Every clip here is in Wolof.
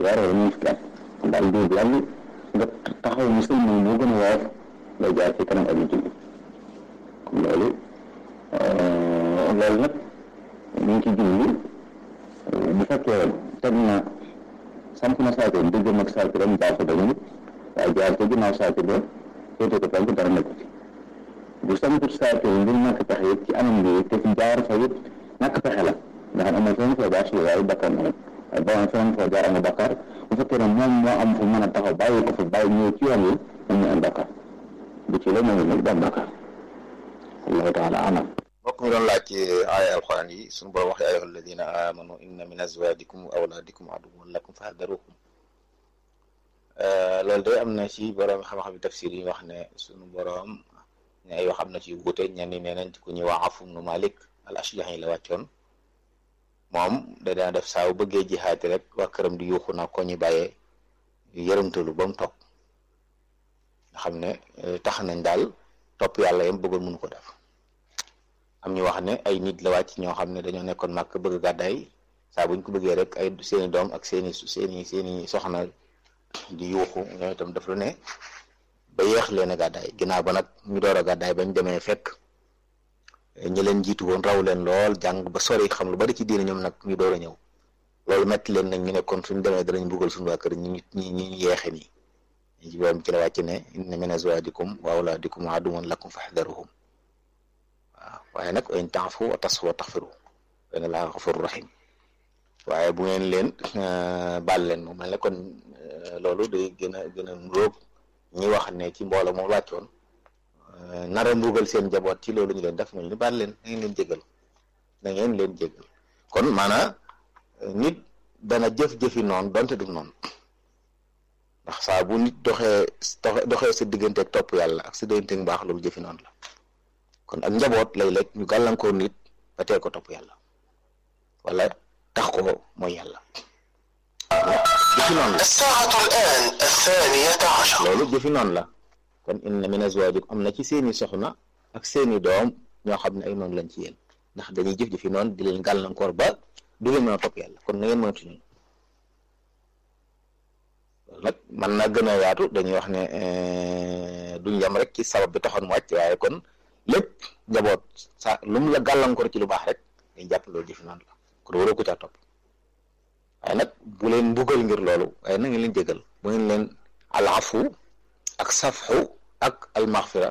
weer wala ñeent fukki at kon daal diir bu yàgg nga taxaw mu sëlmal moo gën a woyof ngay jaar ci kanam ak julli kon loolu loolu nag ñu ngi ci julli bu fekkee teg na samp na saako diggam ak saako dem baaxu dañu waaye jaar ca ginnaaw saako ba féete ko penk dara nekk ci bu samput saako yi ngir ñàkk pexe it ci anam bi te fi jaar fa it ñàkk pexe la nga xam amoo fenn foo jaar si waaye bakkaar na rek waaye boo am fenn foo jaar amoo bakkaar bu fekkee ne moom moo am fu mën a taxaw bàyyi ko fa bàyyi ñëw ci yoon wi moom ñu am bakkaar bu ci la moom nag du am bakkaar allahu taala alam mbokk mi doon laaj ci aaya alxuraan yi suñu borom wax ya ayyuha alladina amanu inna min azwajikum wa awladikum aduwwan lakum fahdaruhum loolu de am na ci borom xam-xam tafsir yi wax ne suñu borom ne yoo xam na ci wuute ñenn ñi nee nañ ci ku ñuy wax Awf ibnu Malik al Ashja'i la wàccoon moom da daan def saa bu bëggee jihaati rek waa këram di yuuxu na ko ñu bàyyee yërëmtalu ba mu toog nga xam ne tax nañ daal topp yàlla yam bëggoon mënu ko def am ñu wax ne ay nit la wàcc ñoo xam ne dañoo nekkoon màkk bëgg gàddaay saa buñ ko bëggee rek ay seeni doom ak seeni seeni seeni soxna di yuuxu ñoo itam daf lu ne ba yeex leen a gàddaay ginnaaw ba nag ñu door a gàddaay bañ demee fekk ñi leen jiitu woon raw leen lool jàng ba sori xam lu bari ci diine ñoom nag ñu door a ñëw loolu metti leen nag ñu ne kon suñ demee danañ buggal suñu waa kër ñi ñi ñi yeexe nii ñu ci borom ci la wàcc ne inna min azwajikum wa awladikum aduwwan lakum fahdharuhum waaw waaye nag in ta'fu wa tasfu wa taghfiru fa inna Allaha ghafurur rahim waaye bu ngeen leen baal leen moom mel ne kon loolu day gën a gën a nuróog ñi wax ne ci mbooloo moom wàccoon nara mbugal seen njaboot ci loolu ñu leen def ñu baal leen na ngeen leen jégal na ngeen leen jégal kon maanaam nit dana jëf-jëfi noonu donte du noonu ndax saa bu nit doxee doxee sa diggante ak topp yàlla ak sa diggante ak mbaax loolu jëfi noonu la kon ak njaboot lay lekk ñu gàllankoor nit ba tee ko topp yàlla wala tax ko mooy yàlla jëfi noonu la الساعة الآن الثانية عشر loolu jëfi noonu la kon inna min azwajikum am na ci seeni soxna ak seeni doom ñoo xam ne ay noonu lañ ci yéen ndax dañuy jëf-jëfi noonu di leen gàllankoor ba du leen mën a topp yàlla kon na ngeen mënatu ñun loolu nag mën na gën a yaatu dañuy wax ne duñ yem rek ci sabab bi taxoon mu wàcc waaye kon lépp njaboot sa lu mu la gàllankoor ci lu baax rek dañ jàpp loolu jëfi noonu la kon waroo ko caa topp waaye nag bu leen mbugal ngir loolu waaye na ngeen leen jégal bu ngeen leen alafu ak safxu ak almaxfira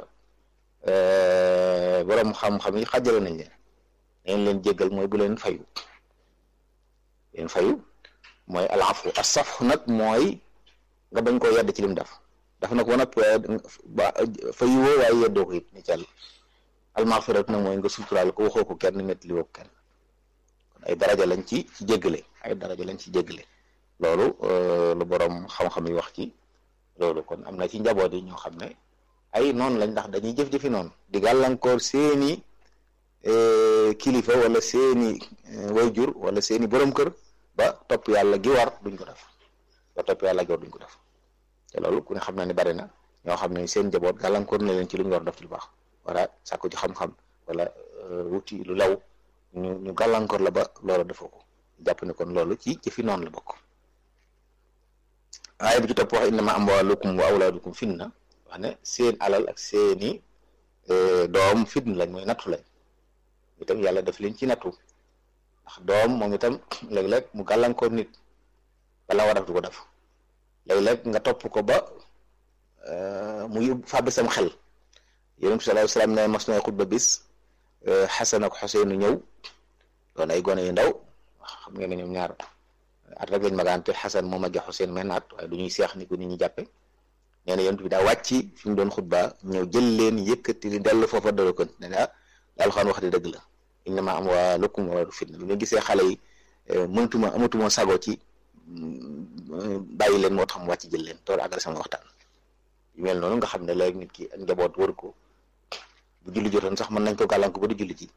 borom xam-xam yi xajale nañ leen ngeen leen jégal mooy bu leen fayu leen fayu mooy alafu ak safxu nag mooy nga bañ koo yedd ci lim def dafa nag wanap ba fayu woo waaye yeddoo ko it ni càll almaxfirat nag mooy nga suturaal ko waxoo ko kenn métti li woo ko kenn kon ay daraja lañ ci ci jéggale ay daraja lañ ci jéggale loolu lu borom xam-xam yi wax ci loolu kon am na ci njaboot yi ñoo xam ne ay noonu lañ ndax dañuy jëf-jëfi noonu di gàllankoor seeni kilifa wala seeni wayjur wala seeni borom kër ba topp yàlla gi war duñ ko def ba topp yàlla gi war duñ ko def te loolu ku ne xam na ne bari na ñoo xam ne seen njaboot gàllankoor na leen ci lu ñu war def ci lu baax wala sàkku ci xam-xam wala wuti lu law ñu ñu gàllankoor la ba loolu defoo ko jàpp ne kon loolu ci jëfi noonu la bokk aaya bi ci topp wax innama amwaalukum wa awlaadukum fitna wax ne seen alal ak seeni doom fitna lañ mooy nattu lañ itam yàlla def leen ci nattu ndax doom moom itam léeg-léeg mu gàllankoor nit bala war a def du ko def léeg-léeg nga topp ko ba mu yóbbu fàbbi sam xel yonent bi sallallahu alayhi wasallam ne mas na xutba bis Xasan ak Xuseenu ñëw doon ay gone yu ndaw xam ngeen ne ñoom ñaar at rek lañ magante Xasan moo magge Xuseen men at waaye du ñuy seex ni ko nit ñi jàppe nee na yonent bi daa wàcc fi mu doon xutba ñëw jël leen yëkkati li dellu foofa dara kon ne ah daal xaan wax di dëgg la innama amwaalukum wa awlaadukum fitna bi nga gisee xale yi mëntuma amatuma sago ci bàyyi leen moo tax mu wàcc jël leen tool àggal sama waxtaan yu mel noonu nga xam ne léegi nit ki ak njaboot wër ko bu julli jotoon sax mën nañ ko gàllanko ba du julli ji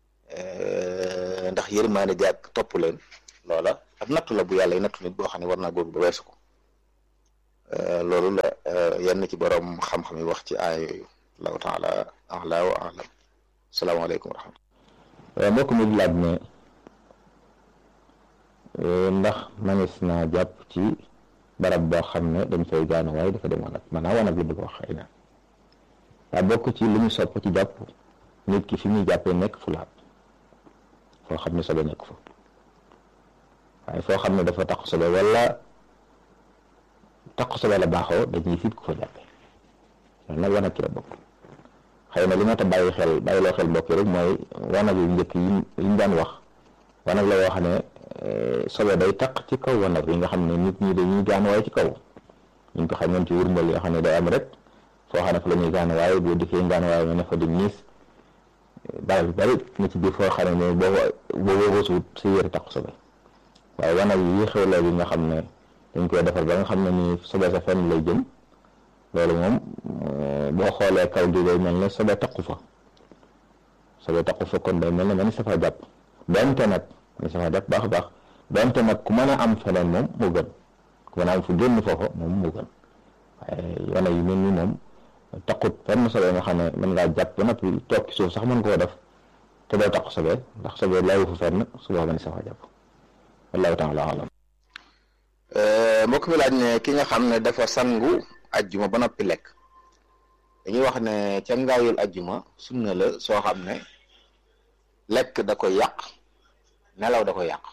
ndax yërmaane gi ak topp leen loola ab nattu la bu yàlla nattu nit boo xam ne war naa góor ba weesu ko loolu la yenn ci borom xam-xam yi wax ci aaya yooyu allahu taala ala wa alam salaamaaleykum wa rahmatullah mbokk mi laaj ne ndax manis naa jàpp ci barab boo xam ne dañ fay gaanu waaye dafa dem wanag maanaam wanag li bëgg wax xëy na daa bokk ci li ñu sopp ci jàpp nit ki fi muy jàppee nekk fu laab foo xam ne sobe nekk fa waaye foo xam ne dafa taq sobe wala taq sobe la baaxoo dañuy fit ku fa jàppee loolu nag wanag ci la bokk xëy na li ma ta bàyyi xel bàyyiloo xel mbokk yi rek mooy wanag yu njëkk yi ñu daan wax wanag la yoo xam ne sobe day taq ci kaw wanag yi nga xam ne nit ñi dañuy gaan waaye ci kaw ñu ko xamoon ci wurmbal yoo xam ne day am rek foo xam ne fa la ñuy gaan waaye boo dikkee gaan waaye nga ne fa di niis barab yu bari na ci biir foo xam ne boo boo wësuwut sa yére taq sobe waaye wanag yi xew léegi nga xam ne dañ koy defar ba nga xam ne ni sobe sa fenn lay jëm loolu moom boo xoolee kaw gi day mel ne sobe taqu fa sobe taqu fa kon day mel ne man safa jàpp donte nag man safa jàpp baax a baax donte nag ku mën a am feneen moom moo gën ku mën a am fu génn foofa moom moo gën waaye wane yu mel ni moom taqut fenn sobe nga xam ne mën ngaa jàpp ba noppi toog ci suuf sax mën koo def te doo taq sobe ndax sobe layu fu fenn su boobaa man safa jàpp wallahu taala alam mbokk mi laaj ne ki nga xam ne dafa sangu ajjuma ba noppi lekk dañuy wax ne ca ngaayul ajjuma sunna la soo xam ne lekk da koy yàq nelaw da koy yàq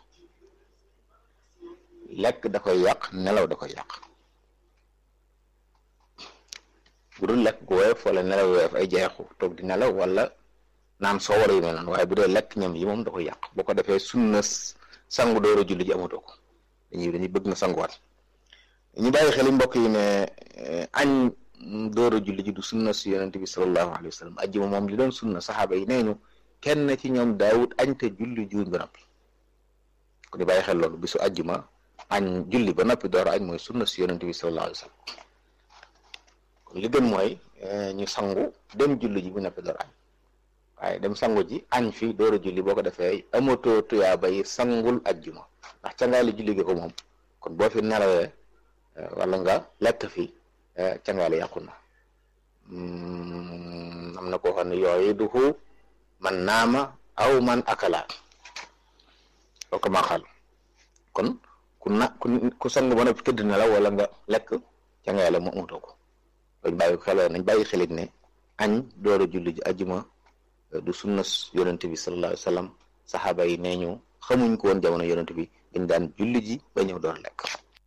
lekk da koy yàq nelaw da koy yàq bu dul lekk gu woyof wala nelaw woyof ay jeexu toog di nelaw wala naan soo wala yu mel noonu waaye bu dee lekk ñam yi moom da koy yàq boo ko defee sunna sangu door a julli ji amatoo ko dañuy dañuy bëgg na sanguwaat ñu bàyyi xel mbokk yi ne añ door a julli ji du sunna si yonente bi sallallahu alayhi wa sallam ajjuma moom li doon sunna saxaaba yi nee ñu kenn ci ñoom daawut añ te julli juuñ ba noppi ku di bàyyi xel loolu bisu ajjuma añ julli ba noppi door a añ mooy sunna si yonente bi sallallahu alayhi wa sallam kon li gën mooy ñu sangu dem julli ji bu noppi door añ waaye dem sangu ji añ fi door a julli boo ko defee amatoo tuyaa bay sangul ajjuma ndax cangaali julli gi ko moom kon boo fi nelawee wala nga lekk fi cangaali yàqu na am na koo xam ne yooyu duhu man naama aw man akala loo ko maa xal kon ku na ku ku sang ba noppi tëdd na la wala nga lekk cangaale mu amatoo ko loolu bàyyi xel nañ bàyyi xelit ne añ door a julli ji ajjuma du sunna yonente bi sallallahu alayhi wa sallam saxaaba yi nee ñu xamuñ ko woon jamono yonente bi dañ daan julli ji ba ñëw door lekk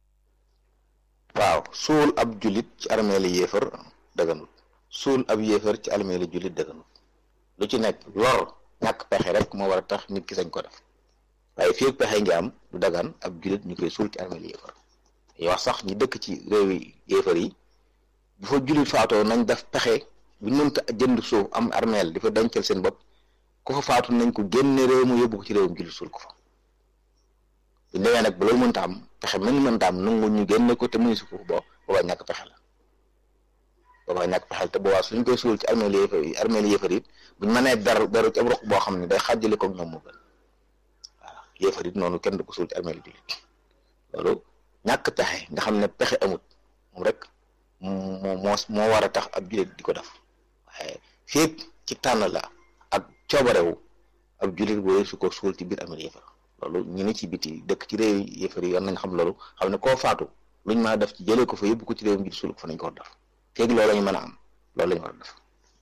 waaw suul ab jullit ci armeeli yéefar dëgganut suul ab yéefar ci armeeli jullit dëgganut lu ci nekk lor ñàkk pexe rek moo war a tax nit ki sañ ko def waaye fii ak pexe ngi am du dagan ab jullit ñu koy suul ci armeeli yéefar dañuy wax sax ñi dëkk ci réewi yéefar yi bu fa jullit faatoo nañ def pexe bu ñu mënta jënd suuf am armeel di fa dencal seen bopp ku fa faatu nañ ko génne réew mu yóbbu ko ci réewum jullit suul ko fa bu ñu demee nag ba loolu mënta am pexe mën mënta am nangu ñu génne ko te mënu si ko boo boobaa ñàkk pexe la boobaa ñàkk pexe la te boobaa suñ koy suul ci armeel yéefar yi armeel yéefar yi buñ mënee ber beru ci ab roq boo xam ne day xàjjale ko ñoom moo gën waaw yéefar it noonu kenn du ko suul ci armeel jullit loolu ñàkk pexe nga xam ne pexe amut moom rek moo moo moo war a tax ab jullit di ko def waaye fépp ci tànn la ak coobarewu ab jullit booy su ko suul ci biir armeel yéefar loolu ñu ne ci biti dëkk ci réew yéefar yi yoon nañ xam loolu xam ne koo faatu luñ mën a def ci jëlee ko fa yóbbu ko ci réewum ji suul ko fa nañ ko war def feeg loolu la ñu mën a am loolu la ñu war a def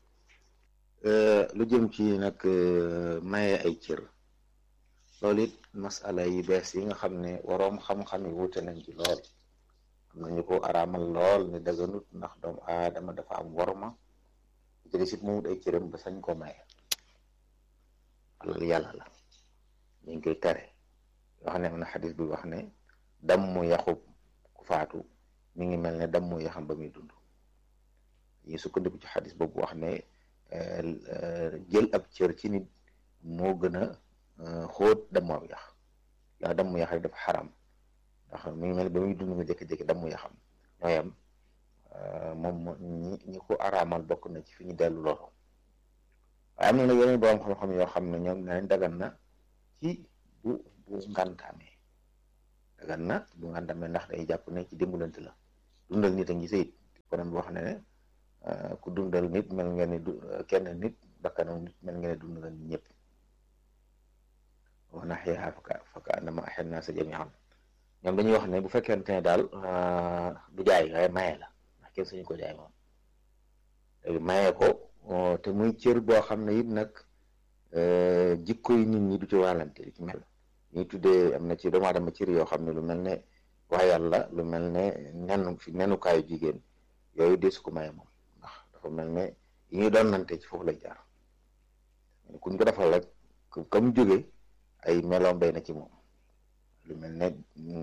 lu jëm ci nag maye ay cër loolu it masala yi bees yi nga xam ne waroom xam-xam yi wuute nañ ci lool am nañu ko araamal lool ne daganut ndax doomu aadama dafa am worma jëli sit mu wut ay cëram ba sañ ko maye alal yàlla la ñu ngi koy tere wax ne am na xadis bi wax ne dammu yaxub ku faatu mi ngi mel ne dammu yaxam ba muy dund yi sukkandiku ci xadis boobu wax ne jël ab cër ci nit moo gën a xóot dammu ab yax yaa dammu yax rek dafa xaram ndax mi ngi mel ba muy dund nga jékki-jékki dammu yaxam ñooyam moom ñi ñi ko araamal bokk na ci fi ñu dellu loolu waaye am na nag yeneen borom xam-xam yoo xam ne ñoom nañ dagan na ci bu bu ngantaamee dagan na bu ngantaamee ndax day jàpp ne ci dimbalante la dundal nit a ngi sayit kon boo xam ne ne ku dundal nit mel nga ne du kenn nit bakkanam nit mel nga ne dund nga nit ñëpp wa naxyaha faka faka annama axya naasa jamian ñoom dañuy wax ne bu fekkente ne daal du jaay waaye maye la ndax kenn suñu ko jaay moom léegi maye ko te muy cër boo xam ne it nag jikko yi nit ñi du ci wàllante di ci mel ñuy tuddee am na ci doomu aadama cër yoo xam ne lu mel ne waa yàlla lu mel ne nen fi nenukaayu jigéen yooyu deesu ko maye moom ndax dafa mel ne yi ñuy doon nante ci foofu lay jaar kuñ ko defal rek comme jóge ay meloom day na ci moom lu mel ne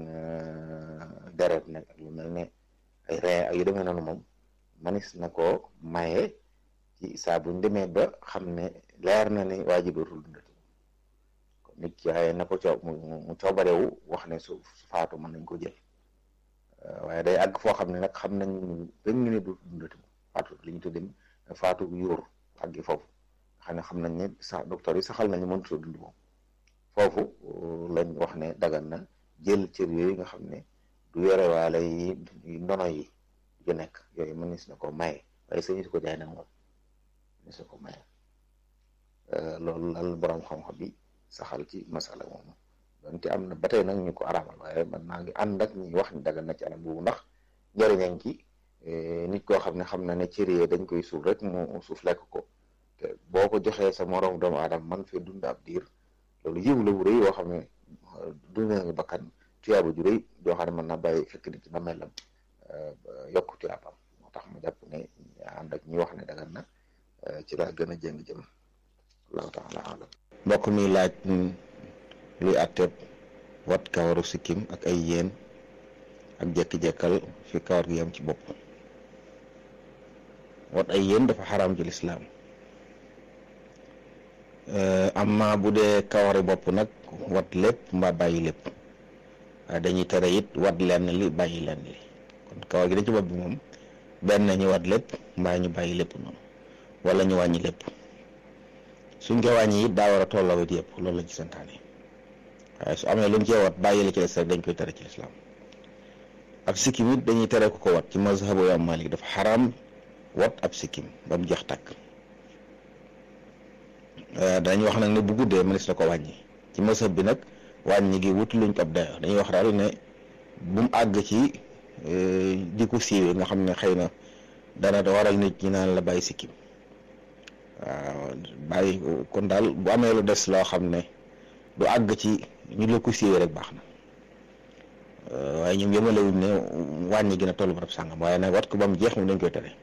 deret nag lu mel ne ay ree ak yu demee noonu moom manis na ko maye ci saa buñ demee ba xam ne leer na ne waa ji dootul dundati kon nit ki xëy na ko coo mu coobarewu wax ne su faatu mën nañ ko jël waaye day àgg foo xam ne nag xam nañ benn ne dootul dundati moom faatu li ñu tuddee faatu yóor àggi foofu xam ne xam nañ ne sax docteur yi saxal nañu mënut a dund moom foofu lañ wax ne dagan na jël cër yooyu nga xam ne du yore waale yi ndono yi ju nekk yooyu mënees na ko maye waaye sañu si ko jaay nag moom mënees na ko maye loolu lal borom xam-xam bi saxal ci masala moomu donte am na ba tey nag ñu ko araamal waaye man naa ngi ànd ak ñi wax ni dagan na ci anam boobu ndax njëriñam ci nit koo xam ne xam na ne cër yi dañ koy suuf rek mu suuf lekk ko te boo ko joxee sa morom doomu aadama man fee dund ab diir loolu yiw la bu rëy yoo xam ne dund nga bakkan tuyaaba ju rëy joo xam ne mën naa bàyyi fekk nit ci ba melam yokk tuyaabam moo tax ma jàpp ne ànd ak ñi wax ne dagan na ci laa gën a jëng jëm allahu taala alam mbokk mi laaj luy àtteeb wat kawaru sikkim ak ay yéen ak jekki-jekkal fi kawar gi yam ci bopp wat ay yéen dafa xaraam ci lislaam amma bu dee kawari bopp nag wat lépp mbaa bàyyi lépp waaye dañuy tere it wat lenn li bàyyi lenn li kon kawar gi da ci bopp bi moom benn ñu wat lépp mbaa ñu bàyyi lépp noonu wala ñu wàññi lépp suñ ko wàññi it daa war a tolloo it yëpp loolu lañ ci santaane waaye su amee luñ cee wat bàyyi li ci des rek dañ koy tere ci lislaam ab sikkim it dañuy tere ku ko wat ci mazhabu Imam Malik dafa xaraam wat ab sikkim ba mu jeex tàkk dañuy wax nag ne bu guddee mënees na ko wàññi ci mazhab bi nag wàññi gi wut luñ ko ab dayo dañuy wax daal ne bu mu àgg ci di ko siiwee nga xam ne xëy na dana waral nit ñi naan la bàyyi sikkim waaw bàyyi kon daal bu amee lu des loo xam ne du àgg ci ñu la ko siiwee rek baax na waaye ñoom yemalewuñ ne wàññi gi na tollu barab sàngam waaye nag wat ko ba mu jeex moom dañ koy tere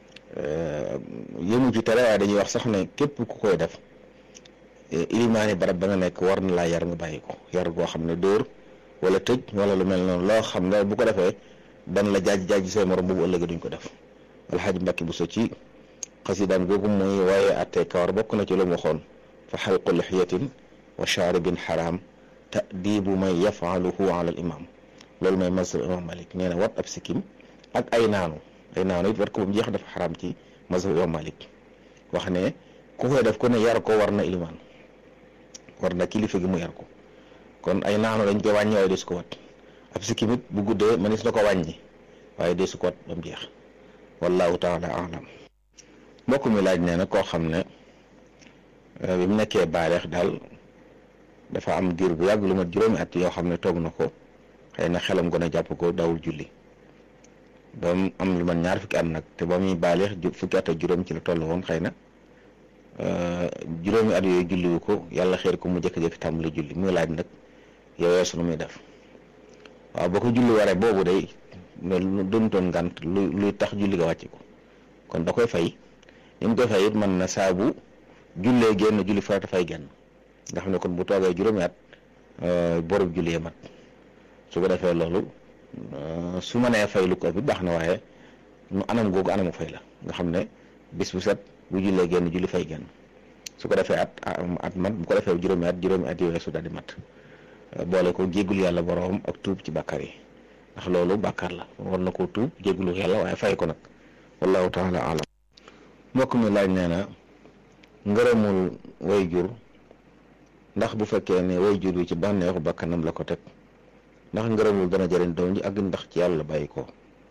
yëmu ci tere waaye dañuy wax sax ne képp ku koy def ilimaani barab ba nga nekk war na laa yar nga bàyyi ko yar goo xam ne dóor wala tëj wala lu mel noonu loo xam ne bu ko defee dan la jaaj jaaj say morom boobu ëllëgee duñ ko def alxaaji mbàkki bu so ci xasidaan googu mooy waaye attee kawar bokk na ci lu mu waxoon fa xalqu lixyatin wa shaaribin xaraam ta'dibu man yafaluhu ala al imam loolu mooy mazhab imam malik nee na wat ab sikkim ak ay naanu ay naanu it wat ko ba mu jeex dafa xaraam ci mazhab imam malik wax ne ku koy def ko ne yar ko war na ilimaan war na kilifa gi mu yar ko kon ay naanu dañ koy wàññi waaye deesu ko wat ab sikkim it bu guddee mënees na ko wàññi waaye deesu ko wat ba mu jeex wallahu taala alam mbokk mi laaj nee na koo xam ne bi mu nekkee baaleex daal dafa am diir bu yàgg lu mat juróomi at yoo xam ne toog na ko xëy na xelam gën a jàpp ko dawul julli ba mu am lu mat ñaar fukki at nag te ba muy baaleex fukki at ak juróom ci la toll woon xëy na juróomi at yooyu julliwu ko yàlla xeer ko mu jékki-jékki tàmbali julli muy laaj nag yow su nu muy def waaw boo ko julli waree boobu day lu doontoon ngànt lu luy tax julli ga wàcc ko kon da koy fay ni mu koy fay it mën na saabu jullee génn julli farata fay génn nga xam ne kon bu toogee juróomi at borub jullee mat su ko defee loolu su ma nee fay lu ko ëpp baax na waaye nu anam googu anamu fay la nga xam ne bis bu set bu jullee génn julli fay génn su ko defee at at mat bu ko defee juróomi at juróomi at yooyu su daal di mat boole ko jéggul yàlla boroom ak tuub ci bàkkaar yi ndax loolu bàkkaar la war na koo tuub jéggulu yàlla waaye fay ko nag wallahu taala alam mbokk mi laaj nee na ngërëmul way jur ndax bu fekkee ne way jur wi ci bànneexu bakkanam la ko teg ndax ngërëmul dana jëriñ doom ji ak ndax ci yàlla bàyyi ko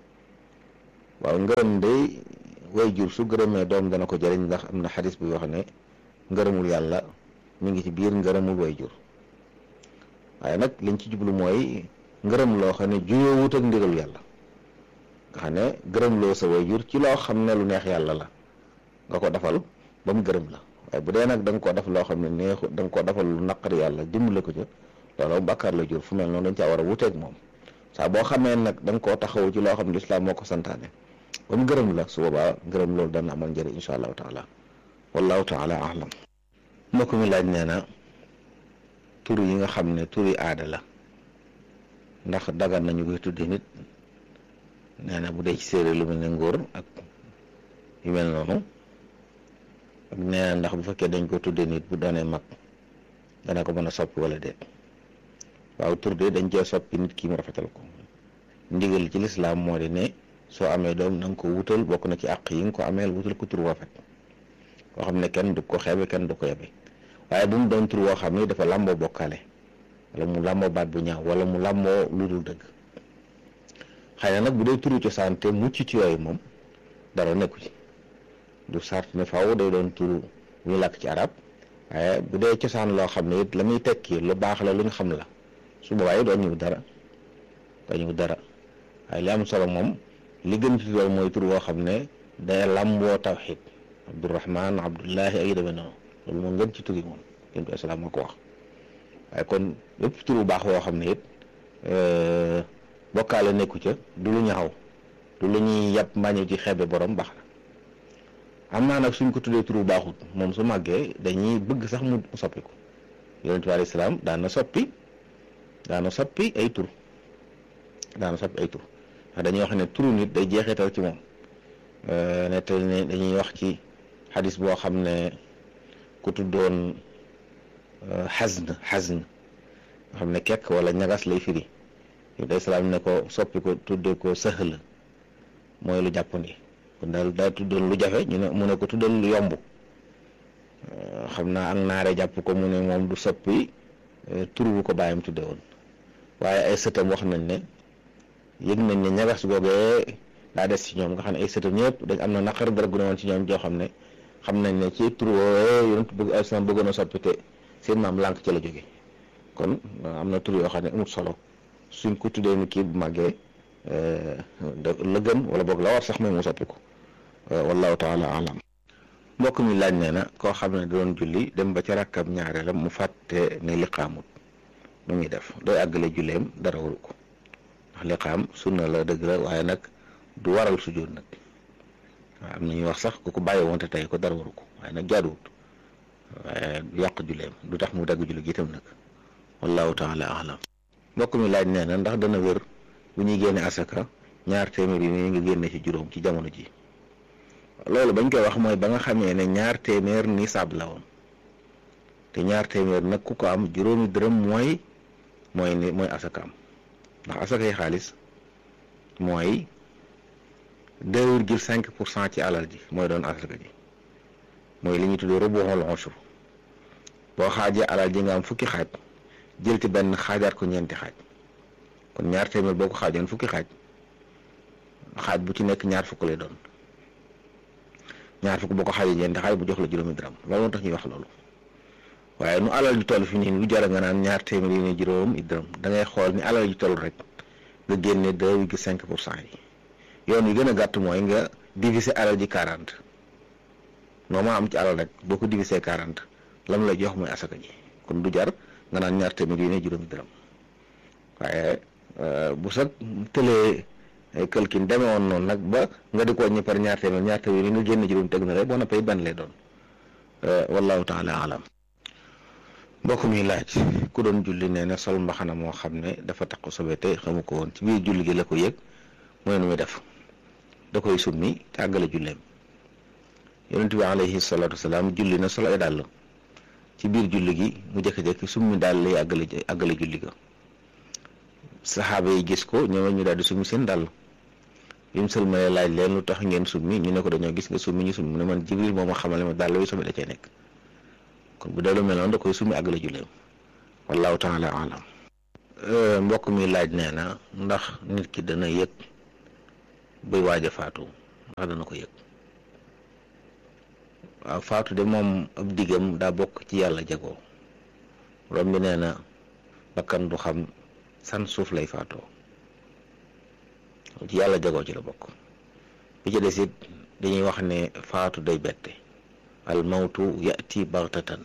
waaw ngërëm day way jur su gërëmee doom dana ko jëriñ ndax am na xadis bi wax ne ngërëmul yàlla mi ngi ci biir ngërëmul way jur waaye nag liñ ci jublu mooy ngërëm loo xam ne juyoo wut ak ndigalu yàlla nga xam ne gërëm loo sa waajur ci loo xam ne lu neex yàlla la nga ko defal ba mu gërëm la waaye bu dee nag da nga koo def loo xam ne neexu da nga koo defal lu naqari yàlla dimbale ko ca loolu bàkkaar la jur fu mel noonu dañ caa war a wuteeg moom saa boo xamee nag da nga koo taxawu ci loo xam ne lislaam moo ko santaane ba mu gërëm la su boobaa gërëm loolu dana amal njëriñ incha allahu taala wallahu taala alam mbokk mi laaj nee na tur yi nga xam ne turi aada la ndax dagan nañu koy tudde nit nee na bu dee ci séeréer lu mel ne ngóor ak yu mel noonu ak nee na ndax bu fekkee dañ ko tudde nit bu doonee mag dana ko mën a soppi wala déet waaw tur de dañ cee soppi nit ki mu rafetal ko ndigal ci lislaam moo di ne soo amee doom na nga ko wutal bokk na ci àq yi nga ko ameel wutal ko tur rafet koo xam ne kenn du ko xeebe kenn du ko yebe waaye bu mu doon tur woo xam ne dafa làmboo bokkaale wala mu làmboo baat bu ñaaw wala mu làmboo lu dul dëgg xëy na nag bu dee turu cosaan te mucc ci yooyu moom dara nekku ci du sart ne faaw day doon turu ñu làkk ci arab waaye bu dee cosaan loo xam ne it la muy tekki lu baax la lu ñu xam la su boobaa doo ñëw dara doo ñëw dara waaye li am solo moom li gën ci loolu mooy tur woo xam ne day làmboo tawxid abdurahman abdullahi ay demee noonu loolu moom ngeen ci tur yi moom yéen bi asalaam moo ko wax waaye kon lépp tur bu baax woo xam ne it bokkaale nekku ca du lu ñaaw du lu ñuy yàpp mbàññi ci xeebe borom baax na am naa nag suñ ko tuddee tur bu baaxut moom su màggee dañuy bëgg sax mu soppi ko yonent bi alayhi salaam daan na soppi daana soppi ay tur daana soppi ay tur ndax dañuy wax ne turu nit day jeexital ci moom nettal ne dañuy wax ci xadis boo xam ne ku tuddoon xasn xasn nga xam ne kekk wala ñagas lay firi yow day salaam ne ko soppi ko tuddee ko sëhl mooy lu jàppandi kon daal daa tuddoon lu jafe ñu ne mu ne ko tuddal lu yomb xam naa ak naare jàpp ko mu ne moom du soppi tur bu ko bàyyam tudde woon waaye ay sëtam wax nañ ne yëg nañ ne ñagas googee daa des ci ñoom nga xam ne ay sëtam ñëpp dañ am na naqar dara gu ne woon ci ñoom joo xam ne xam nañ ne ci tur woowe yonent bëgg alislam bëggoon a soppi te seen maam lànk ci la jóge kon am na tur yoo xam ne amut solo suñ ko tuddee ni kii bu màggee la gën wala boog la war sax mooy mu soppi ko wallahu taala alam mbokk mi laaj nee na koo xam ne doon julli dem ba ca rakkam ñaareelam mu fàtte ne liqaamut nu muy def doy àggale julleem dara waru ko ndax liqaam sunna la dëgg la waaye nag du waral sujjóot nag waaw am na ñuy wax sax ku ko bàyyi woon te tey ko dara waru ko waaye nag jaaduwut waaye du yàq julleem du tax mu dagg julli gi itam nag wallahu taala alam mbokk mi laaj nee na ndax dana wér bu ñuy génne asaka ñaar téeméer yi ni nga génne ci juróom ci jamono ji loolu bañ koy wax mooy ba nga xamee ne ñaar téeméer nisaab la woon te ñaar téeméer nag ku ko am juróomi dërëm mooy mooy ni mooy asakaam ndax asakay xaalis mooy deux virgule cinq pour cent ci alal ji mooy doon asaka ji mooy li ñuy tuddee rubuxul ushur boo xaajee alal ji nga am fukki xaaj jël ci benn xaajaat ko ñeenti xaaj kon ñaar téeméer boo ko xaajoon fukki xaaj xaaj bu ci nekk ñaar fukk lay doon ñaar fukk boo ko xaajee ñeenti xaaj bu jox la juróomi dërëm loolu moo tax ñuy wax loolu waaye nu alal ji toll fi nii lu jar nga naan ñaar téeméer yi ne juróom i dërëm da ngay xool ni alal ji toll rek nga génne deux virgule cinq pour cent yi yoon wi gën a gàtt mooy nga diviser alal ji quarante noo ma am ci alal rek boo ko diviser quarante lam lay jox mooy asaka ji kon du jar nga naan ñaar téeméer yi ne juróomi dërëm waaye bu sax tëlee këlkin demee woon noonu nag ba nga di ko wàññi par ñaar téeméer ñaar téeméer yi nga génne juróom teg na rek boo noppee benn lay doon wallahu taala alam mbokk mi laaj ku doon julli nee na sol mbaxana moo xam ne dafa taq sobe te xamu ko woon ci biir julli gi la ko yëg mooy nu muy def da koy summi te àggale julleem yonent bi alayhi salaatu wasalaam julli na sol ay dàll ci biir julli gi mu jékki-jékki summi daal lay àggale àggale julli ga saxaaba yi gis ko ñoom ñu daal di summi seen dàll bi mu sëlmalee laaj leen lu tax ngeen summi ñu ne ko dañoo gis nga summi ñu summi mu ne man jibril moo ma xamale ma dàll wi sobe da cee nekk kon bu dee lu mel noonu da koy summi àggale julleem wallahu taala alam mbokk mi laaj nee na ndax nit ki dana yëg buy waaj a faatu ndax dana ko yëg waaw faatu de moom ab diggam daa bokk ci yàlla jagoo borom bi nee na bakkan du xam san suuf lay faatoo ci yàlla jagoo ci la bokk bi ci des it dañuy wax ne faatu day bette al mawtu yati baxtatan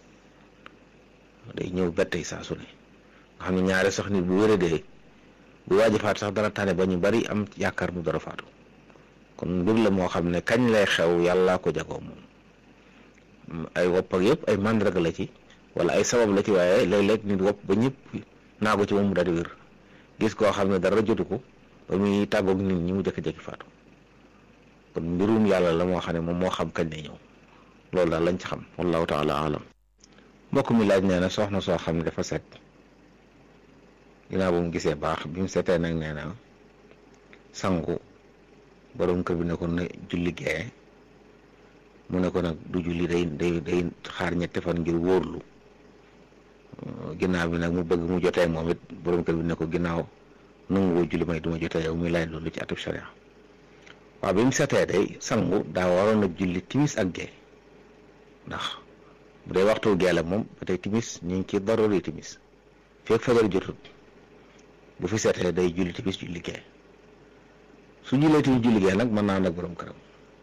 day ñëw bette saa su ne nga xam ne ñaare sax nit bu wéradee bu waaj a faatu sax dana tane ba ñu bari am yaakaar mu dara faatu kon mbir la moo xam ne kañ lay xew yàllaa ko jagoo moom ay wopp ak yëpp ay màndarga la ci wala ay sabab la ci waaye léeg-léeg nit wopp ba ñëpp naa ko ci moom mu daal di wér gis koo xam ne dara jotu ko ba muy tàggoog nit ñi mu jëkki-jëkki faatu kon mbirum yàlla la moo xam ne moom moo xam kañ lay ñëw loolu daal lañ ci xam wallahu taala alam mbokk mi laaj nee na soxna soo xam ne dafa set ginnaaw ba mu gisee baax bi mu setee nag nee na sangu borom kër bi ne ko na julli gee mu ne ko nag du julli day day day xaar ñetti fan ngir wóorlu ginnaaw bi nag mu bëgg mu jotee moom it borom kër bi ne ko ginnaaw nangu woo julli may duma jotee yow muy laaj loolu ci atub sharia waaw bi mu setee day sangu daa waroon a julli timis ak gee ndax bu dee waxtu gee la moom ba tey timis ñu ngi ci daruri timis fekk fajar jotut bu fi setee day julli timis julli gee su jullee timis julli gee nag mën naa nag borom këram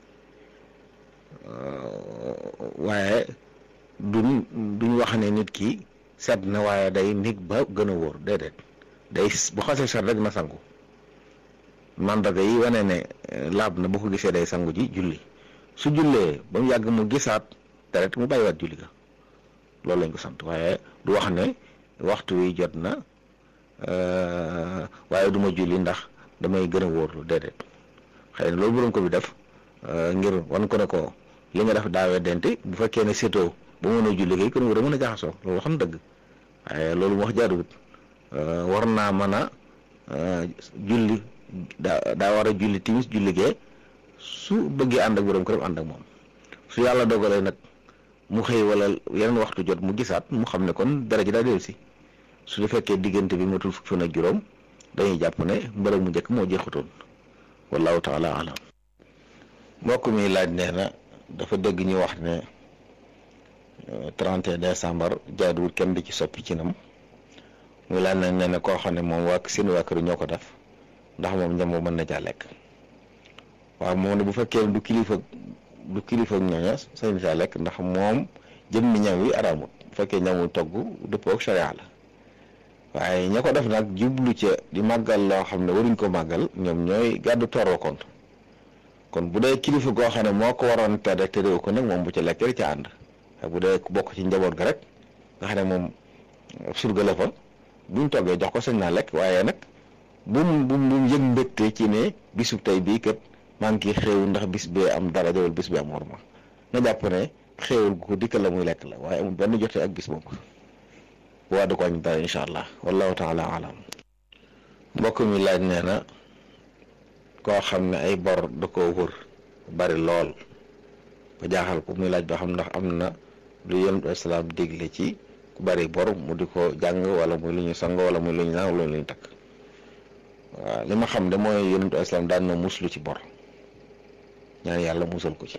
waaye duñ duñ wax ne nit ki set na waaye day nit ba gën a wóor déedéet day bu xasee set rek na sangu mandarga yi wane ne laab na bu ko gisee day sangu ji julli su jullee ba mu yàgg mu gisaat deret mu bàyyiwaat julli ga loolu lañ ko sant waaye du wax ne waxtu wi jot na waaye du ma julli ndax damay gën a wóorlu déedéet xëy na loolu borom ko bi def ngir wan ko ne ko li nga def daawee dente bu fekkee ne sétoo ba mën a julli kay kon war a mën a jaxasoo loolu xam dëgg waaye loolu mu wax jaaduwut war naa mën a julli daa daa war a julli timis julli gee su bëggee ànd ak borom këram ànd ak moom su yàlla dogalee nag mu xëy wala yeneen waxtu jot mu gisaat mu xam ne kon dara ji daa dellu si su di fekkee diggante bi matul fukki fan ak juróom dañuy jàpp ne mbërëg mu njëkk moo jeexutoon wallahu taala alam mbokk mi laaj nee na dafa dégg ñu wax ne 31 décembre jaaduwul kenn di ci soppi ci nam muy laaj nag nee na koo xam ne moom waa seen waa kër ñoo ko def ndax moom ñam mën na caa lekk waaw moom ne bu fekkee du kilifa du kilifa ñooña sañ caa lekk ndax moom jëmmi ñam wi araamut bu fekkee ñamul togg dëppoo ak sharia la waaye ña ko def nag jublu ca di màggal loo xam ne waruñ ko màggal ñoom ñooy gàddu toroo kon kon bu dee kilifa goo xam ne moo ko waroon tere te réew ko nag moom bu ca lekk rek ca ànd bu dee bokk ci njaboot ga rek nga xam ne moom surga la fa buñ toggee jox ko sañ naa lekk waaye nag bum bum bum yëg mbégte ci ne bisub tey bii kat maa ngi xéew ndax bis bee am dara wala bis bi am worma nga jàpp ne xéewul gu ko dikkal la muy lekk la waaye amul benn jotee ak bis boobu waa du ko añ dara incha allah wallahu taala alam mbokk mi laaj nee na koo xam ne ay bor da koo wër bari lool ba jaaxal ko muy laaj ba xam ndax am na lu yonent islaam digle ci ku bari bor mu di ko jàng wala muy lu ñu sang wala muy lu ñu naan wala lu ñu takk waaw li ma xam de mooy yonent islaam daan na muslu ci bor ñaan yàlla musal ko ci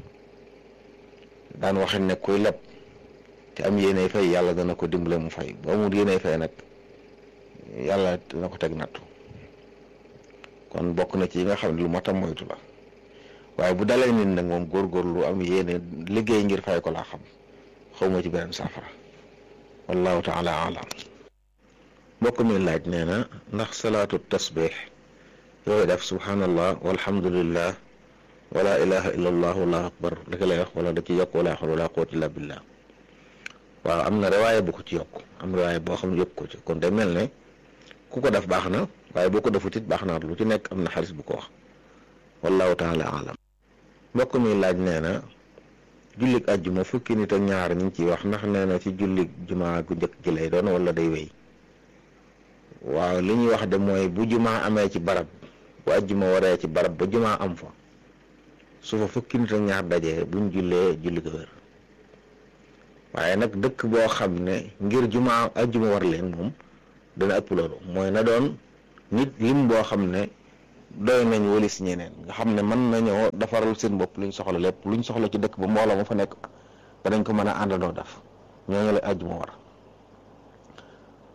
daan waxe ne kuy leb te am yéenay fay yàlla dana ko dimbale mu fay ba amul yéenay fay nag yàlla dana ko teg nattu kon bokk na ci yi nga xam ne lu matam moytu la waaye bu dalee nit nag moom góorgóorlu am yéene liggéey ngir fay ko laa xam xawma ci beneen saafara wallahu taala alam mbokk mi laaj nee na ndax salaatu tasbix yooyu def subhanallah walhamdulillah wala ilaha illa allah wallahu akbar daka lay wax wala da ci yokk wala xawla wala quwwata illa billah waaw am na riwaaya bu ko ci yokk am riwaaya boo xam ne yokk ko ci kon day mel ne ku ko def baax na waaye boo ko defut it baax na lu ci nekk am na xaalis bu ko wax wallahu taala alam mbokk mi laaj nee na jullig àjjuma fukki nit ak ñaar ñu ngi ciy wax ndax nee na ci jullig jumaa gu njëkk gi lay doon wala day wéy waaw li ñuy wax de mooy bu jumaa amee ci barab bu àjjuma waree ci barab ba jumaa am fa su fa fukki nit ak ñaar dajee buñ jullee julli ko wér waaye nag dëkk boo xam ne ngir jumaa àjjuma war leen moom dana ëpp loolu mooy na doon nit lim boo xam ne doy nañ walis ñeneen nga xam ne mën nañoo defaral seen bopp luñ soxla lépp luñ soxla ci dëkk ba mbooloo ma fa nekk danañ ko mën a àndandoo def ñooñu la àjjuma war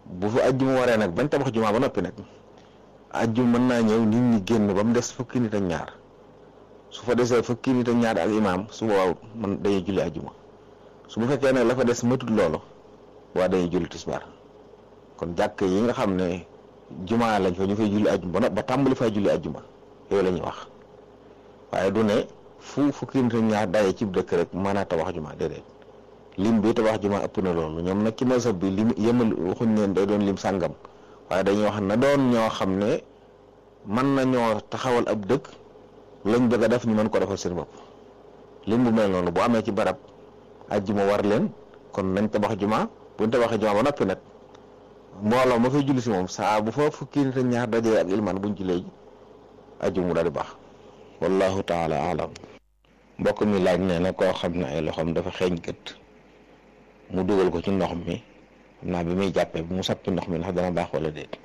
bu fa ajjuma waree nag bañ tabax jumaa ba noppi nag ajjuma mën naa ñëw nit ñi génn ba mu des fukki nit ak ñaar su fa desee fukki nit ak ñaar ak imaam su boobaa man dañuy julli ajjuma su bu fekkee nag la fa des matut loolu waa dañuy julli tisbaar kon jàkk yi nga xam ne jumaa lañ fa ñu fay julli ajjuma ba ba tàmbali fay julli ajjuma yooyu la ñuy wax waaye du ne fu fukki nit ak ñaar daje ci dëkk rek mën a tabax jumaa déedéet lim bi tabax jumaa ëpp na loolu ñoom nag ci masab bi lim yemal waxuñ neen day doon lim sàngam waaye dañuy wax na doon ñoo xam ne mën nañoo taxawal ab dëkk lañ bëgg a def ñu mën ko defal seen bopp lim bu mel noonu bu amee ci barab ajjuma war leen kon nañ tabax jumaa buñ tabaxee jumaa ba noppi nag mbooloo ma fay julli si moom saa bu fa fukki nit ak ñaar dajee ak ilmaan buñ jullee ji ajjuma mu daal di baax wallahu taala alam mbokk mi laaj nee na koo xam ne ay loxoom dafa xeeñ gët mu dugal ko ci ndox mi xam naa bi muy jàppee bi mu sappi ndox mi ndax dana baax wala déet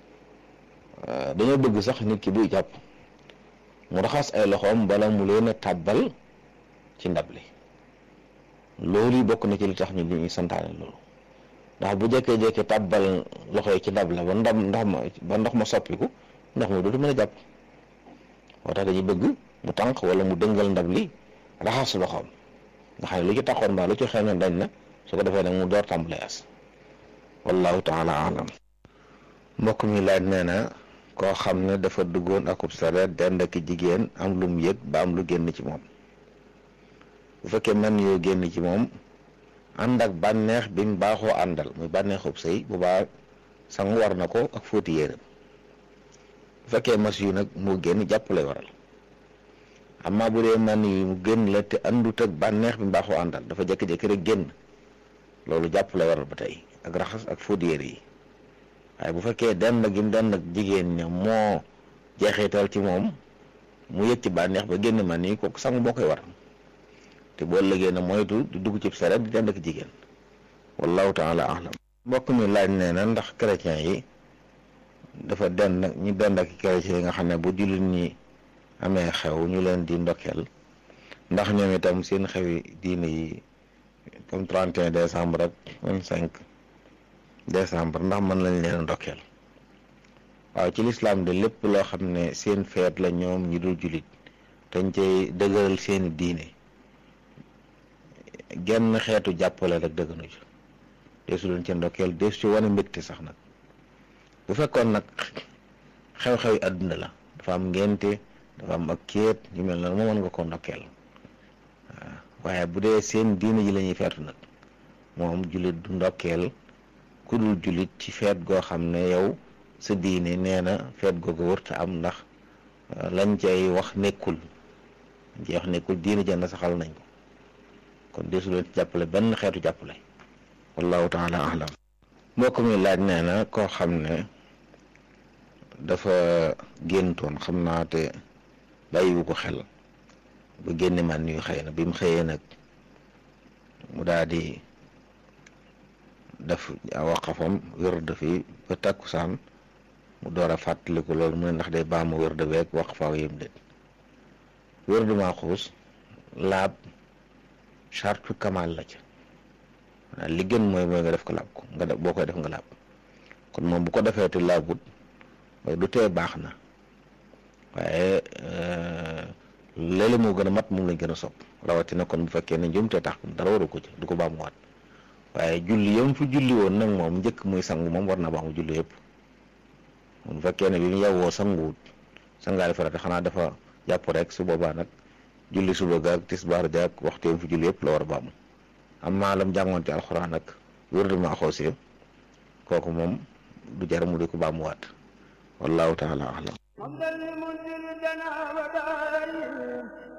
dañoo bëgg sax nit ki buy jàpp mu raxas ay loxoom bala mu leen a tàbbal ci ndab li loolu yi bokk na ci li tax ñu li santaane loolu ndax bu jekkee-jekkee tàbbal loxo yi ci ndab la ba ndam ndox ma ba ndox ma soppiku ndox mi dootu mën a jàpp moo tax dañuy bëgg mu tànk wala mu dëngal ndab li raxas loxoom nga xam ne lu ci taxoon ba lu ci xëy na dañ na su ko defee nag mu door tàmbalee as wallahu taala alam mbokk mi laaj nee na koo xam ne dafa duggoon akub sareet dend ak jigéen am lu mu yëg ba am lu génn ci moom bu fekkee man yoo génn ci moom ànd ak bànneex bi mu baaxoo àndal muy bànneexub sëy bu baax sangu war na ko ak fóoti yéeram bu fekkee mas yu nag moo génn jàpp lay waral amma bu dee man yi mu génn la te àndut ak bànneex bi mu baaxoo àndal dafa jékki-jékki rek génn loolu jàpp lay waral ba tey ak raxas ak fóoti yére yi waaye bu fekkee den gi mu den ak jigéen ña moo jeexital ci moom mu yëg ci bànneex ba génn man yi kooku sangu moo koy war te boo lëgee na moytu di dugg ci saret di den ak jigéen wallahu taala alam mbokk mi laaj nee na ndax chrétien yi dafa den ñi dend ak chrétien yi nga xam ne bu jullit ñi amee xew ñu leen di ndokkeel ndax ñoom itam seen xewi diine yi comme 31 décembre ak 25 décembre ndax mën lañ leen ndokkeel waaw ci lislaam de lépp loo xam ne seen feet la ñoom ñi dul jullit dañ cay dëgëral seeni diine genn xeetu jàppale rek dëgganu ci deesu leen ci ndokkeel deesu ci wane mbégte sax nag bu fekkoon nag xew-xew yi àdduna la dafa am ngénte dafa am ak kéet yu mel noonu moo mën nga ko ndokkeel waaw waaye bu dee seen diine ji la ñuy feetu nag moom jullit du ndokkeel ku dul jullit ci feet goo xam ne yow sa diine nee na feet googu wërta am ndax lañ cay wax nekkul lañ cay wax nekkul diine jënd saxal nañ ko kon deesu leen ci jàppale benn xeetu jàppale wallahu taala alam mbokk mi laaj nee na koo xam ne dafa géntoon xam naa te bàyyiwu ko xel ba génne man yu xëy na bi mu xëyee nag mu daal di def waqafam wërd fi ba takkusaan mu door a fàttaliku loolu mu ne ndax day baamu wërd beeg waqfaaw yëm déet wërd maa xuus laab chartu kamal la ca maanaam li gën mooy mooy nga def ko laab ko nga def boo koy def nga laab kon moom bu ko defee te laabut du tee baax na waaye léeg moo gën a mat moom lañ gën a sopp rawatina kon bu fekkee ne njumte tax dara waru ko ci du ko baamuwaat waaye julli yam fi julli woon nag moom njëkk muy sangu moom war na baamu julli yëpp bu fekkee ne bi mu yewwoo sanguwut sangaale farata xanaa dafa jàpp rek su boobaa nag julli suba gaag tisbaar jaag waxtu yam fi julli yëpp la war a baamu am maa lam jàngoon ci alxuraan nag wérdement xoosee kooku moom du jar mu di ko baamuwaat wallahu taala alam